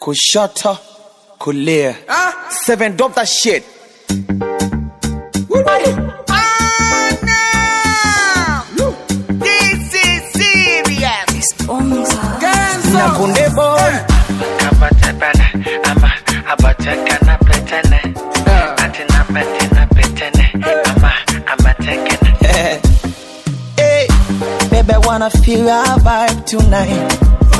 kushoto kulia seven drop that shit This is serious. na kunde boy Abatepele, ama abatekene petene. Atina petene petene, ama amatekene. hey, baby I wanna feel your vibe tonight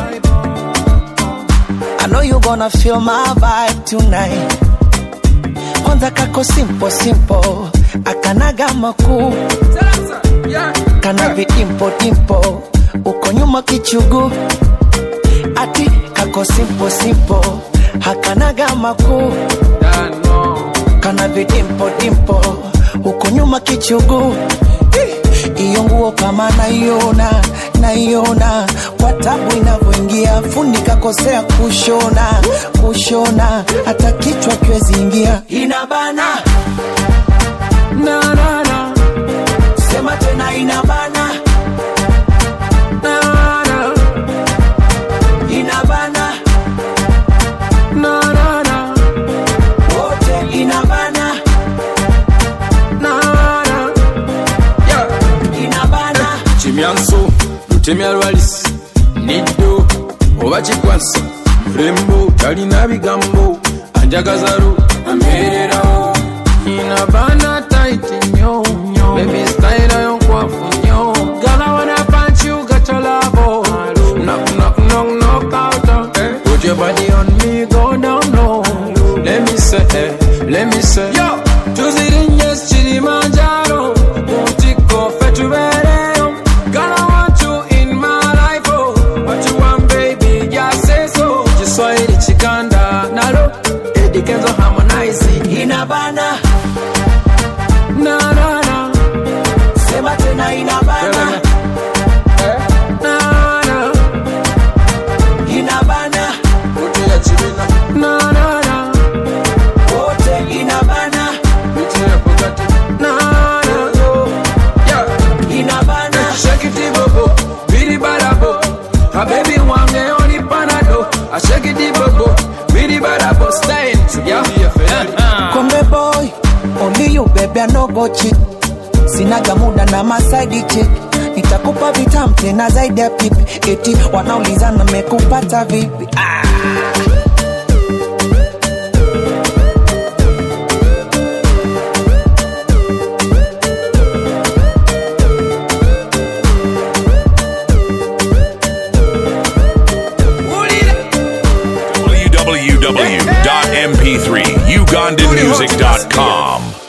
I know you gonna feel my vibe tonight kwanza kako simple simple akanaga makuu kana vidimpo dimpo uko nyuma kichugu ati kako simple simple hakanaga makuu kana vidimpo dimpo uko nyuma kichugu Eh, iyo nguo kama naiona naiona kwa tabu inavyoingia fundi kakosea kushona kushona hata kichwa kiwezi ingia inabana na, na, na. sema tena inabana na, na. inabana na, na, na. wote inabana na, na. inabana kimyanso lutemya lwalisi niddo oba kikwasa mulembo talina bigambo anjagazalo ambeererawo ina bana taiti nyo bebi style yo nkwafu nyo gala wana punch you got your love knock knock knock knock out put your body on me go down low let me say eh, let me say yo tuzirinye kilimanjaro mutiko fetubereyo Girl, I want you in my life, oh. What you want, baby, just say so. Kiswahili chikanda nalo Eddie Kenzo harmonize inabana na na na sema tena inabana na na inabana Uti ya chibina na na na wote inabana Uti ya pokati na na yeah inabana Shake it bobo bidi badabo A baby wange oni panado I shake it bobo bidi badabo stay yeah yeah Konde boy, only you baby, I no go cheat. Sinaga muda na masaidi chick. Nitakupa vitam tena zaidi ya pipi. Eti wanaulizana mekupata vipi? Ah. www.mp3ugandanmusic.com.